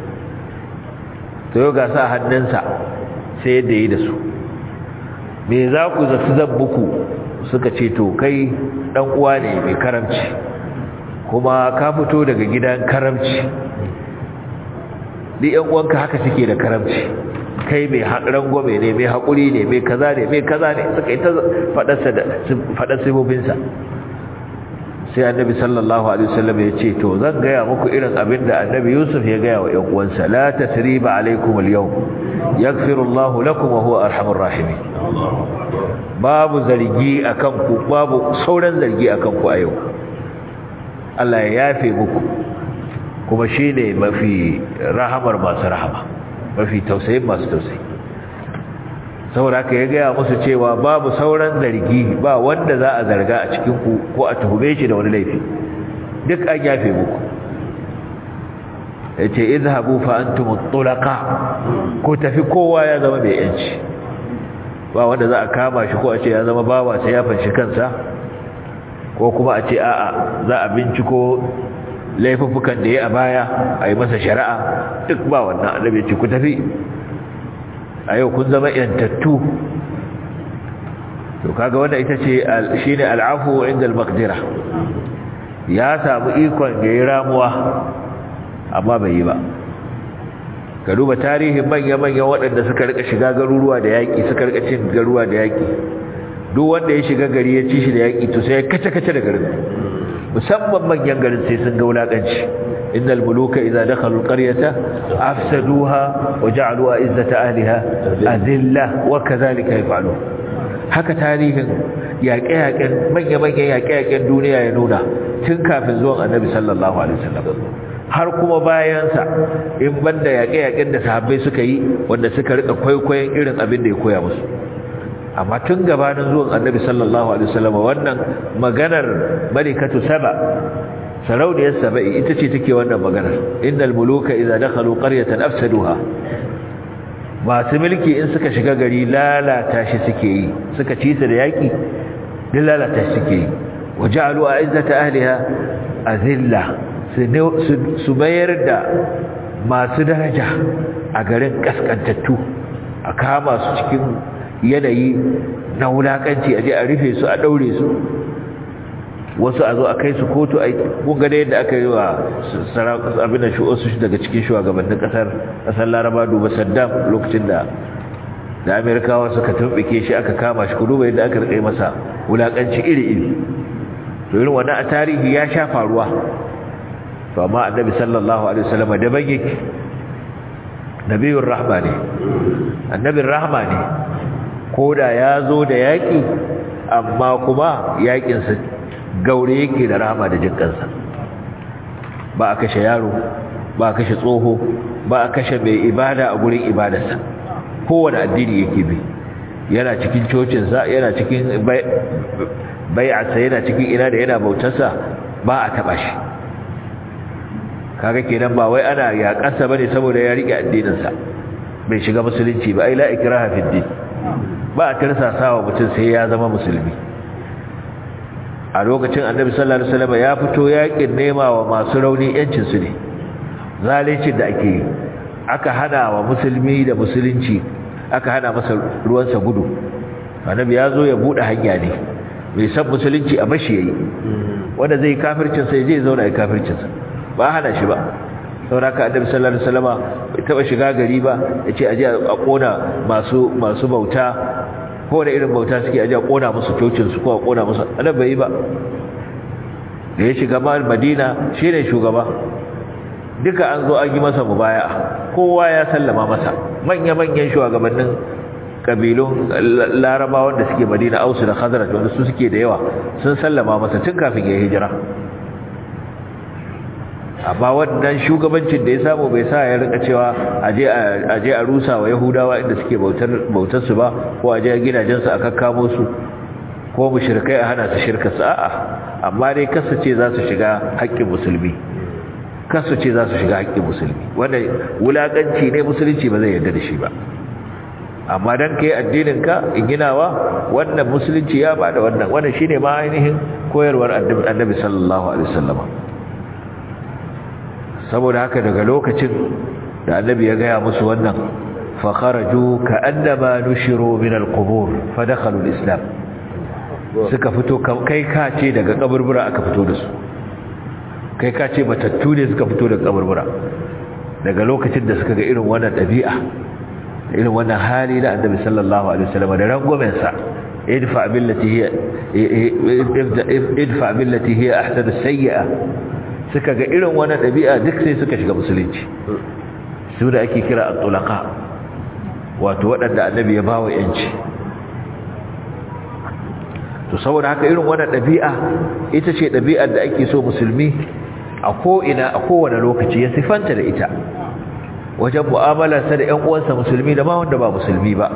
to yau ga sa hannunsa sai yadda yi da su me za ku zafi zabbuku suka ce to kai dan uwa ne mai karamci kuma ka fito daga gidan karamci ni yan uwanka haka suke da karamci kai mai haƙran gome ne mai haƙuri ne mai kaza ne mai kaza ne suka yi ta faɗar sibobinsa sai annabi sallallahu alaihi wasallam ya ce to zan gaya muku irin abin da annabi yusuf ya gaya wa ƴan uwansa la tasriba alaikum al-yawm yaghfiru Allahu lakum wa huwa arhamur rahimin babu zargi akan ku babu sauran zargi akan ku a yau Allah ya yafe muku kuma shine mafi rahamar masu rahama mafi tausayin masu tausayi saboda haka ya gaya musu cewa babu sauran zargi ba wanda za a zarga a cikin ku ko a tuhume shi da wani laifi duk an yafe muku yace izhabu fa antum tulaqa ko tafi kowa ya zama mai yanci ba wanda za a kama shi ko a ce ya zama bawa sai ya fanshi kansa ko kuma a ce a'a za a binciko laifuffukan da ya a baya a yi masa shari'a duk ba wannan annabi ce ku tafi a yau kun zama yantattu to kaga wannan ita ce shine al'afu inda al-maqdira ya samu ikon da ya ramuwa amma bai yi ba ka duba tarihin manya-manyan waɗanda suka rika shiga garuruwa da yaƙi suka rika cin garuruwa da yaƙi duk wanda ya shiga gari ya ci shi da yaƙi to sai ya kace-kace da garin musamman manyan garin sai sun ga wulaƙanci innal muluka idza dakhalu alqaryata afsaduha wa ja'alu izzata ahliha azilla wa kadhalika yaf'alu haka tarihin yaƙe-yaƙen manya-manyan yaƙe-yaƙen duniya ya nuna tun kafin zuwan annabi sallallahu alaihi wasallam har kuma bayansa in banda yaƙe-yaƙen da sahabbai suka yi wanda suka rika kwaikwayon irin abin da ya koya musu amma tun gabanin zuwan annabi sallallahu alaihi wasallam wannan maganar malikatu saba sarauniyar saba'i ita ce take wannan maganar innal muluka idza dakhalu qaryatan afsaduha masu mulki in suka shiga gari lalata shi suke yi suka ci su da yaki din lalata shi suke yi waja'alu a'izzata ahliha azilla su mayar da masu daraja a garin kaskantattu a kama su cikin yanayi na wulakanci a je a rufe su a daure su wasu a zo a kai su kotu a kunga da yadda aka yi wa abin da su daga cikin shugabannin kasar kasar laraba duba saddam lokacin da da amerikawa suka tumbike shi aka kama shi ku duba yadda aka rike masa wulakanci iri-iri to irin wannan a tarihi ya sha faruwa to amma annabi sallallahu alaihi wasallam da bage nabiyur rahma ne annabin rahma ne koda ya zo da yaki amma kuma yakin sa gaure yake da rahma da jinkansa ba a kashe yaro ba a kashe tsoho ba a kashe mai ibada a gurin ibadarsa kowane addini yake bi yana cikin cocinsa yana cikin bai'arsa yana cikin ina da yana bautarsa ba a taɓa shi kaga kenan ba wai ana yaƙarsa bane saboda ya rike addininsa bai shiga musulunci ba ai la ikraha fid din ba a tirsasawa mutum sai ya zama musulmi a lokacin annabi sallallahu alaihi wasallam ya fito yaƙin nema wa masu rauni yancin su ne zalincin da ake yi aka hana wa musulmi da musulunci aka hana masa ruwansa gudu annabi ya zo ya bude hanya ne bai san musulunci a bashi yayi wanda zai kafircin sai zai zauna ya kafircin sa ba hana shi ba saboda ka annabi sallallahu alaihi wasallama bai taba shiga gari ba yace aje a kona masu masu bauta ko da irin bauta suke aje a kona musu cocin su ko a kona musu annabi bai yi ba da ya shiga Madina shine shugaba duka an zo an yi masa mubaya'a kowa ya sallama masa manya-manyan shugabannin kabilun larabawan da suke madina ausu da khazraj wanda su suke da yawa sun sallama masa tun kafin ya hijira amma wannan shugabancin da ya samu bai sa ya rika cewa aje aje a rusa wa yahudawa inda suke bautar bautar su ba ko aje gidajen su a kakkamo su ko mushrikai a hana su shirka su a'a amma dai kasace za su shiga haƙƙin musulmi kasu ce za su shiga haƙƙin musulmi wanda wulaƙanci ne musulunci ba zai yarda da shi ba amma dan kai addinin ka in ginawa wannan musulunci ya bada wannan wannan shine ma ainihin koyarwar annabi sallallahu alaihi wasallama saboda haka daga lokacin da annabi ya gaya musu wannan fa kharaju ka'annama nushiru min al-qubur fa dakhalu al-islam suka fito kai ka ce daga kaburbura aka fito da su kai ka ce batattu ne suka fito daga kaburbura daga lokacin da suka ga irin wannan dabi'a irin wannan hali da annabi sallallahu alaihi wasallam da rangwamen sa idfa billati hiya idfa billati hiya ahsanu sayyi'a suka ga irin wannan dabi'a duk sai suka shiga musulunci su da ake kira at-tulaqa wato waɗanda annabi ya bawa yanci to saboda haka irin wannan dabi'a ita ce dabi'ar da ake so musulmi a ko ina a kowane lokaci ya sifanta da ita wajen mu'amalarsa da ƴan uwansa musulmi da ma wanda ba musulmi ba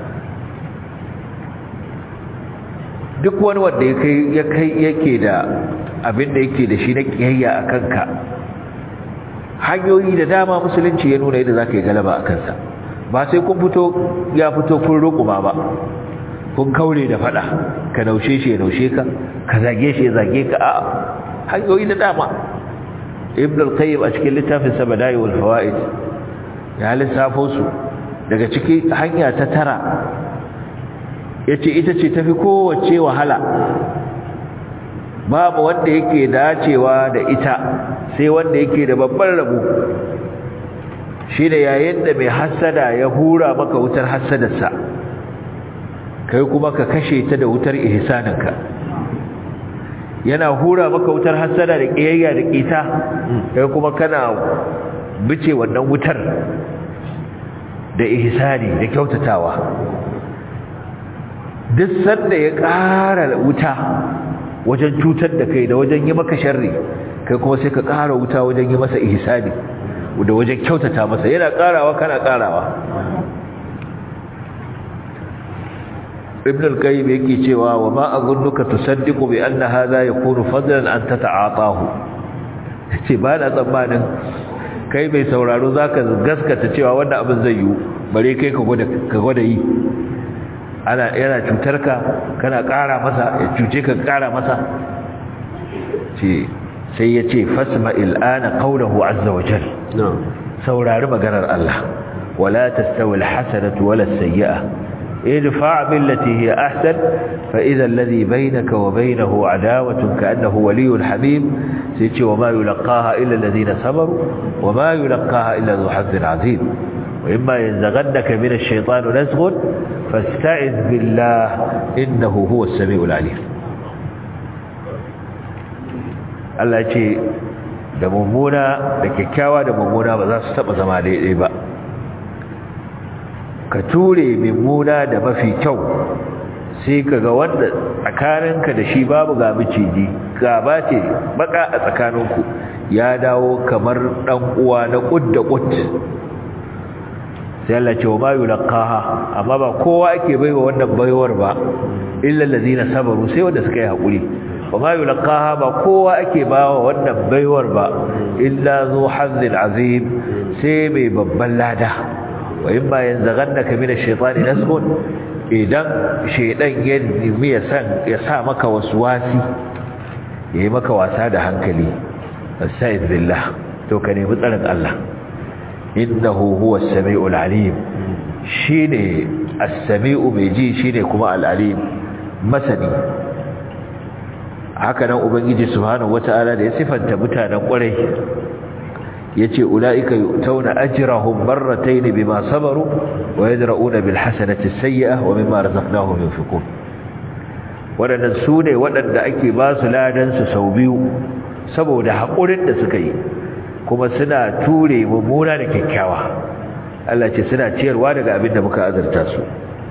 duk wani wanda ya kai ya kai yake da abin da yake da shi na kiyayya a kanka hanyoyi da dama musulunci ya nuna yadda zaka yi galaba a kansa ba sai kun fito ya fito kun rukuma ba kun kaure da fada ka naushe shi ya naushe ka ka zage shi ya zage ka a hanyoyi da dama ibn al-qayyim a cikin littafin sa bada'i wal fawaid ya lissafo su daga ciki hanya ta tara yace ita ce tafi kowace wahala babu wanda yake dacewa da ita sai wanda yake da babban rabo shi da yayin da mai hassada ya hura maka wutar hassadarsa kai kuma ka kashe ta da wutar ihsaninka yana hura maka wutar hassada da kiyayya da kita kai kuma kana bice wannan wutar da ihsani da kyautatawa duk sanda ya ƙara wuta wajen cutar da kai da wajen yi maka sharri kai kuma sai ka ƙara wuta wajen yi masa ihsani da wajen kyautata masa yana ƙarawa kana ƙarawa ibn al-qayyim yake cewa wa ma azunnuka tusaddiqu bi anna hadha yakunu fadlan an tata'atahu yace ba na tsammanin kai mai sauraro zaka gaskata cewa wannan abin zai yi bare kai ka gwada ka gwada yi ana yana cutar ka kana ƙara masa ya cuce ka ƙara masa ce sai yace fasma il'ana qawluhu azza wa jalla saurari maganar Allah wala tastawi al-hasanatu wala as-sayyi'ah ادفع بالتي هي أحسن فإذا الذي بينك وبينه عداوة كأنه ولي حميم سيتي وما يلقاها إلا الذين صبروا وما يلقاها إلا ذو حظ عظيم وإما ينزغنك من الشيطان نزغ فاستعذ بالله إنه هو السميع العليم Allah ce da mummuna da kyakkyawa da mummuna ba za su taba zama daidai ba ka ture mummuna da mafi kyau sai ka ga wanda tsakaninka da shi babu ga miciji gaba ce baka a tsakaninku ya dawo kamar dan uwa na kud da kud sai Allah ce wa ma yulqaha amma ba kowa ake baiwa wannan baiwar ba illa allazina sabaru sai wanda suka yi hakuri wa ma yulqaha ba kowa ake bawa wannan baiwar ba illa zu hazzin azim sai mai babban lada wa in ba yanzaghannaka min ash-shaytani nasghun idan shaydan ya nemi ya san ya sa maka waswasi yayi maka wasa da hankali astaiz billah to ka nemi tsarin Allah innahu huwa as-sami'ul alim shine as-sami'u mai ji shine kuma al-alim masani haka nan ubangiji subhanahu wata'ala da ya sifanta mutanen kwarai yace ulaika yu'tawna ajrahum marratayn bima sabaru wa yadra'una bil hasanati as-sayyi'ah wa mimma razaqnahum yunfiqun wadannan sune wadanda ake ba su ladan su sau biyu saboda hakurin da suka yi kuma suna ture mummuna da kyakkyawa Allah ce suna ciyarwa daga abin da muka azurta su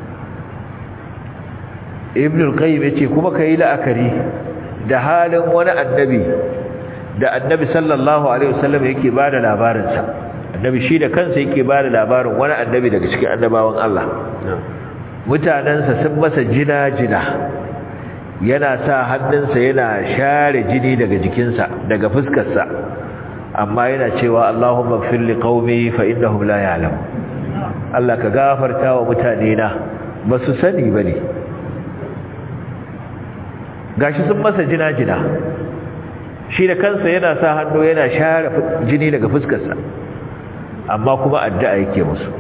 Ibn al-Qayyim yace kuma kai la'akari da halin wani annabi da annabi sallallahu alaihi wasallam yake bada labarin sa annabi shi da kansa yake bada labarin wani annabi daga cikin annabawan Allah mutanansa sun masa jina-jina yana sa hannunsa yana share jini daga jikinsa daga fuskarsa amma yana cewa Allahumma ighfir li qaumi fa innahum la ya'lam Allah ka gafarta wa mutane na basu sani bane gashi sun masa jina-jina shi da kansa yana sa hannu yana share jini daga fuskarsa amma kuma addu'a yake musu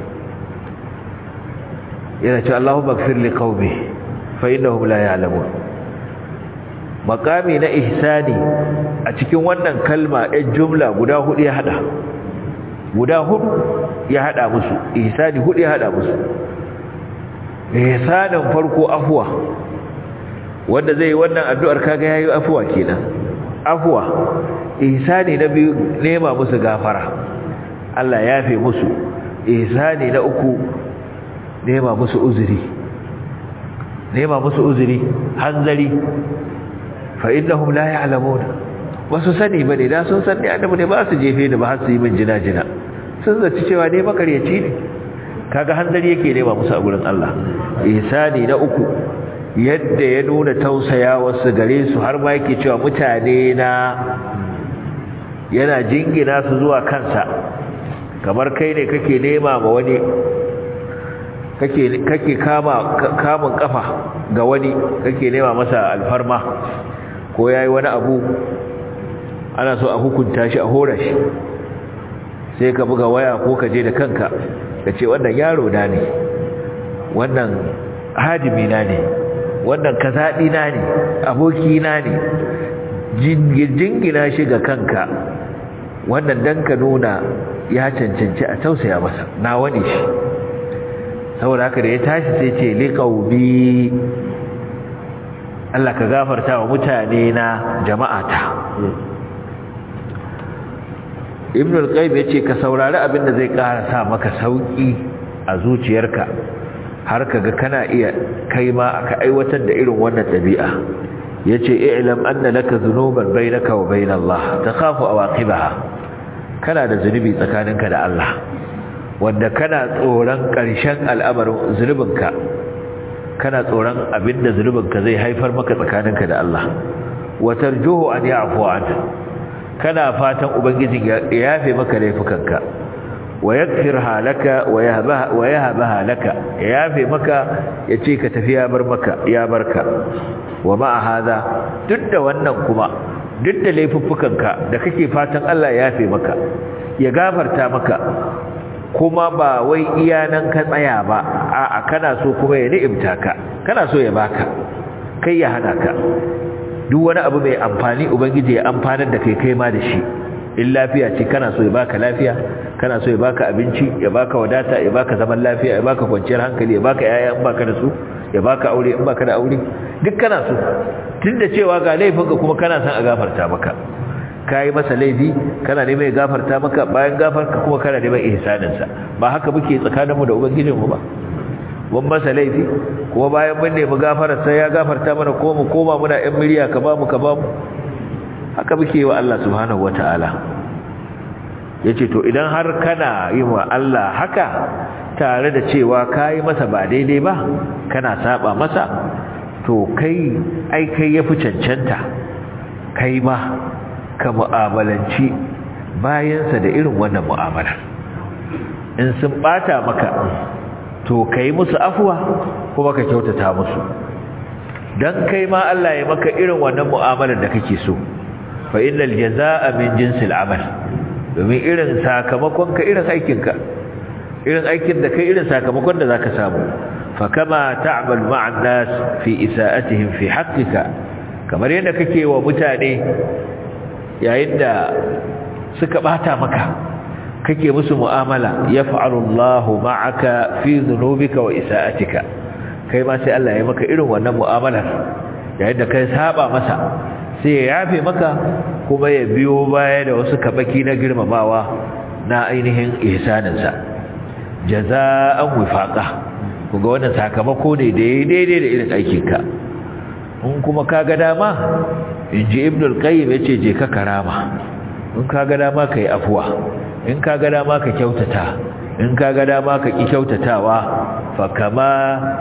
yana ce Allahumma ighfir li qaumi fa innahum la ya'lamun makami na ihsani a cikin wannan kalma ɗin jumla guda hudu ya hada guda hudu ya hada musu ihsani hudu ya hada musu ihsanin farko afwa wanda zai wannan addu'ar kaga yayi afwa kenan afwa ihsani na biyu nema musu gafara Allah ya yafe musu ihsani na uku nema musu uzuri nema musu uzuri hanzari fa innahum la ya'lamun wasu sani bane da sun san ne annabi ne ba su jefe da ba har su yi min jina jina sun zaci cewa ne makaryaci ne kaga hanzari yake nema musu a gurin Allah ihsani na uku yadda ya nuna tausaya wasu gare su har ma yake cewa mutane na yana jingina su zuwa kansa kamar kai ne kake nema ma wani kake kake kama kamun kafa ga wani kake nema masa alfarma ko yayi wani abu ana so a hukunta shi a hora shi sai ka buga waya ko ka je da kanka ka ce wannan yaro na ne wannan hadimi na ne wannan kazaɗi na ne aboki na ne jingina shi ga kanka wannan dan ka nuna ya cancanci a tausaya masa na wani shi saboda haka da ya tashi sai ce liqaubi Allah ka gafarta wa mutane na jama'ata Ibn al-Qayyim yace ka saurari abin da zai ƙara sa maka sauki a zuciyarka har kaga kana iya kai ma aka aiwatar da irin wannan dabi'a yace i'lam anna laka dhunuban bainaka wa bain Allah takhafu awaqibaha kana da zunubi tsakaninka da Allah wanda kana tsoron ƙarshen al'amarin zunubinka kana tsoron abinda zunubinka zai haifar maka tsakaninka da Allah wa tarjuhu an ya'fu anka kana fatan ubangijin ya yafe maka laifukanka wa yaghfirha laka wa yahbaha wa yahbaha laka ya yafe maka yace ka tafi ya bar maka ya barka wa ma hada duk da wannan kuma duk da laifuffukanka da kake fatan Allah ya yafe maka ya gafarta maka kuma ba wai iya nan ka tsaya ba a'a kana so kuma ya ni'imta ka kana so ya baka kai ya hana ka duk wani abu mai amfani ubangiji ya amfanar da kai kai ma da shi in lafiya ce kana so ya baka lafiya kana so ya baka abinci ya baka wadata ya baka zaman lafiya ya baka kwanciyar hankali ya baka yaya in baka da su ya baka aure in baka da aure duk kana so tunda cewa ga laifinka kuma kana son a gafarta maka kai masa laifi kana neman ya gafarta maka bayan gafarka kuma kana neman ihsanin sa ba haka muke tsakaninmu da ubangijinmu ba mun masa laifi kuma bayan mun nemi gafarar sai ya gafarta mana ko mu koma muna ɗan miliya ka ba mu ka ba mu haka muke wa Allah subhanahu wataala yace to idan har kana yi wa Allah haka tare da cewa kai masa ba daidai ba kana saba masa to kai ai kai yafi cancanta kai ma ka mu'amalanci bayansa da irin wannan mu'amala in sun bata maka to kai musu afuwa kuma ka kyautata musu dan kai ma Allah ya maka irin wannan mu'amalar da kake so fa innal jazaa min jinsil amal domin irin sakamakon ka irin aikin ka irin aikin da kai irin sakamakon da zaka samu fa kama ta'mal ma'an nas fi isa'atihim fi haqqika kamar yadda kake wa mutane yayin da suka bata maka kake musu mu'amala yaf'alu Allahu ma'aka fi dhunubika wa isa'atika kai ma sai Allah ya maka irin wannan mu'amalar yayin da kai saba masa sai ya yafe maka kuma ya biyo baya da wasu kabaki na girmamawa na ainihin ihsanin sa jazaa'an wifaqa kuga wannan sakamako ne daidai da irin aikinka in kuma kaga dama inji ibnul qayyim yace je ka karama in kaga dama kai afwa in kaga dama ka kyautata in kaga dama ka ki kyautatawa fa kama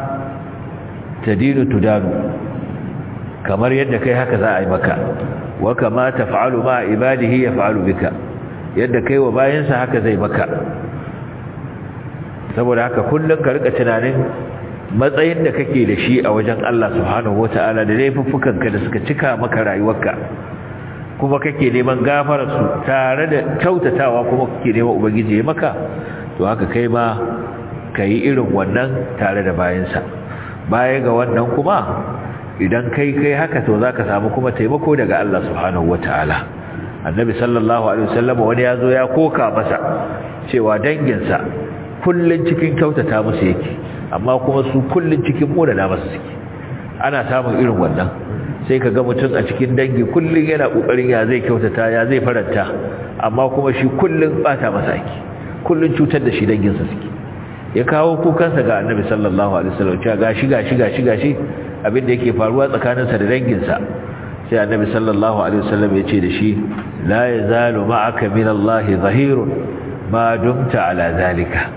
tadinu tudanu kamar yadda kai haka za a yi maka wa kama taf'alu ma ibadihi yaf'alu bika yadda kai wa bayansa haka zai maka saboda haka kullun ka rika tunanin matsayin da kake da shi a wajen Allah subhanahu wata'ala da laifuffukanka da suka cika maka rayuwarka kuma kake neman gafararsu tare da kyautatawa kuma kake neman ubangiji ya maka to haka kai ma ka yi irin wannan tare da bayansa baya ga wannan kuma idan kai kai haka to za ka samu kuma taimako daga Allah subhanahu wata'ala annabi sallallahu alaihi wasallam wani ya zo ya koka masa cewa danginsa kullun cikin kyautata musu yake amma kuma su kullun cikin modana masu suke ana samun irin wannan sai ka ga mutum a cikin dangi kullun yana kokarin ya zai kyautata ya zai faranta amma kuma shi kullun bata masa ake kullun cutar da shi danginsa suke ya kawo kukansa ga annabi sallallahu alaihi wasallam cewa gashi gashi gashi gashi abin da yake faruwa tsakaninsa da danginsa sai annabi sallallahu alaihi wasallam ya ce da shi la yazalu ma'aka min Allah zahirun ma dumta ala zalika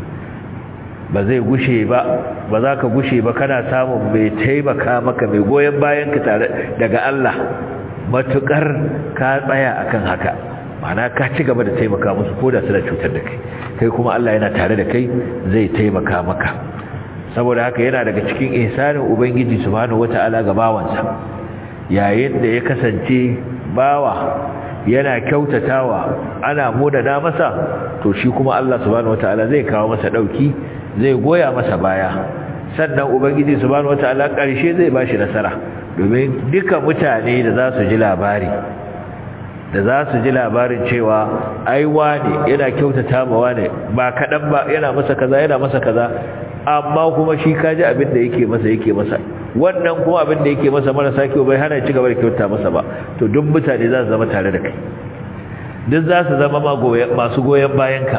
ba zai gushe ba ba za ka gushe ba kana samun mai taimaka maka mai goyon bayan ka tare daga Allah matukar ka tsaya akan haka mana ka ci gaba da taimaka musu ko da suna cutar da kai kai kuma Allah yana tare da kai zai taimaka maka saboda haka yana daga cikin ihsanin ubangiji subhanahu wata'ala ga bawansa yayin da ya kasance bawa yana kyautatawa ana modana masa to shi kuma Allah subhanahu wataala zai kawo masa dauki zai goya masa baya sannan ubangiji subhanahu wataala karshe zai bashi nasara domin duka mutane da za su ji labari da za su ji labarin cewa ai wane yana kyautata ma wane ba kadan ba yana masa kaza yana masa kaza amma kuma shi kaji abin da yake masa yake masa wannan kuma abin da yake masa marasa kyau bai hana ci gaba da kyauta masa ba to duk mutane za su zama tare da kai duk za su zama masu goyon bayanka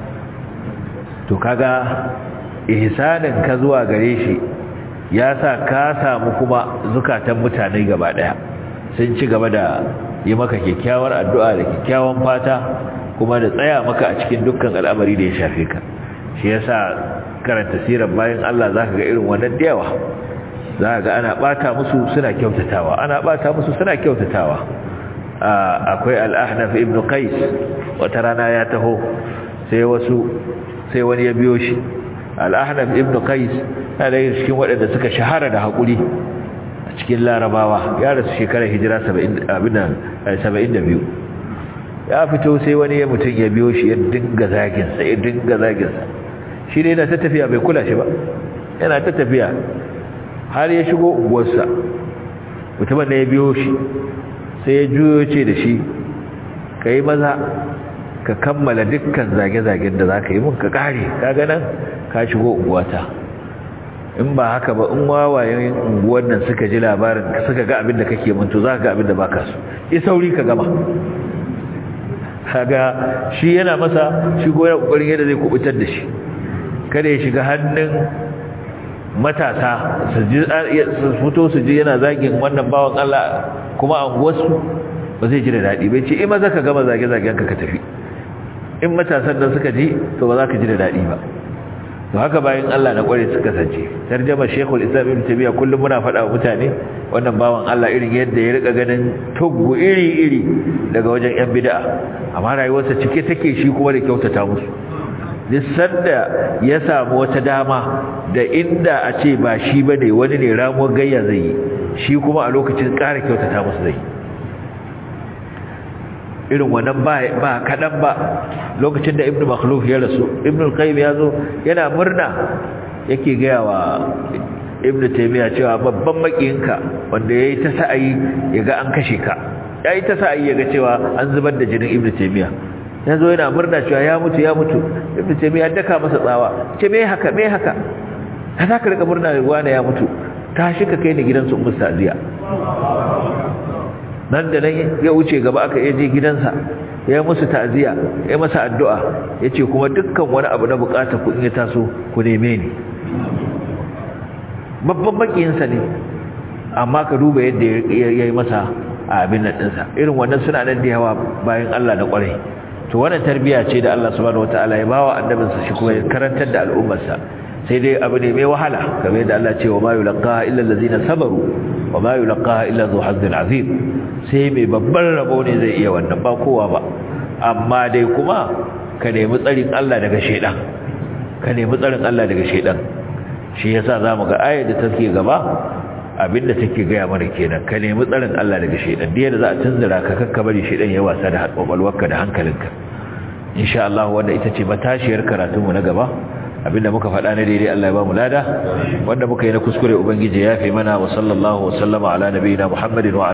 to kaga ihsanin ka zuwa gare shi ya sa ka samu kuma zukatan mutane gaba daya sun ci gaba da yi maka kyakkyawar addu'a da kyakkyawan fata kuma da tsaya maka a cikin dukkan al'amari da ya shafe ka shi yasa karanta sirar bayan Allah zaka ga irin wannan dayawa zaka ga ana bata musu suna kyautatawa ana bata musu suna kyautatawa akwai al-ahnaf ibn qais wata rana ya taho sai wasu sai wani ya biyo shi al-ahnaf ibn qais yana da cikin waɗanda suka shahara da hakuri a cikin larabawa ya rasu shekarar hijira 72 ya fito sai wani ya mutum ya biyo shi ya dinga zaginsa ya dinga zaginsa shi ne yana ta tafiya bai kula shi ba yana ta tafiya har ya shigo unguwarsa mutumin da ya biyo shi sai ya juyo ce da shi ka yi maza ka kammala dukkan zage-zagen da za ka yi mun ka kare ka ganin ka shigo unguwata in ba haka ba in wawayen unguwar nan suka ji labarin suka ga abin da kake manto za ka ga abin da ba ka so yi sauri ka gama kaga shi yana masa shi goyon kokarin yadda zai kubutar da shi kada ya shiga hannun matasa su fito su ji yana zagin wannan bawan Allah kuma an wasu ba zai ji da daɗi bai ce in maza ka gama zage-zagen ka ka tafi in matasan nan suka ji to ba za ka ji da daɗi ba to haka bayan Allah na kware suka kasance tarjama Sheikhul Islam Ibn Taymiyyah kullum muna faɗa wa mutane wannan bawan Allah irin yadda ya rika ganin tuggu iri-iri daga wajen yan bid'a amma rayuwarsa cike take shi kuma da kyautata musu duk da ya samu wata dama da inda a ce ba shi bane wani ne ramuwar gayya zai yi shi kuma a lokacin ƙara kyautata musu zai irin wannan ba ba kadan ba lokacin da ibnu makhluf ya rasu ibnu qayyim ya zo yana murna yake gaya wa ibnu taymiya cewa babban makiyinka wanda yayi ta sa'ayi yaga an kashe ka yayi ta sa'ayi yaga cewa an zubar da jinin ibnu taymiya yazo yana murna cewa ya mutu ya mutu ibnu taymiya daka masa tsawa ce me haka me haka za ka rika murna wani ya mutu tashi ka kai ni gidansu ummu sa'diya nan da nan ya wuce gaba aka je gidansa ya musu ta'ziya ya masa addu'a yace kuma dukkan wani abu na bukata ku in ya taso ku neme ni babban makiyinsa ne amma ka duba yadda yayi masa abin nan dinsa irin wannan suna nan da yawa bayan Allah na kwarai to wannan tarbiya ce da Allah subhanahu wataala ya bawa annabinsa shi kuma ya karantar da al'ummarsa sai dai abu ne mai wahala kamar yadda Allah ce wa ma yulqaha illa allazina sabaru wa ma yulqaha illa dhu hazzin azim sai mai babban rabo ne zai iya wannan ba kowa ba amma dai kuma ka nemi tsarin Allah daga shedan ka nemi tsarin Allah daga shedan shi yasa zamu ga ayar da take gaba abinda take gaya mana kenan ka nemi tsarin Allah daga shedan da yadda za a tunzura ka kakka bari shedan ya wasa da kwakwalwarka da hankalinka insha Allah wanda ita ce matashiyar karatunmu na gaba abinda muka faɗa na daidai Allah ya ba mu lada wanda muka yi na kuskure ubangiji ya fi mana wa sallallahu wa sallama ala nabiyina Muhammadin wa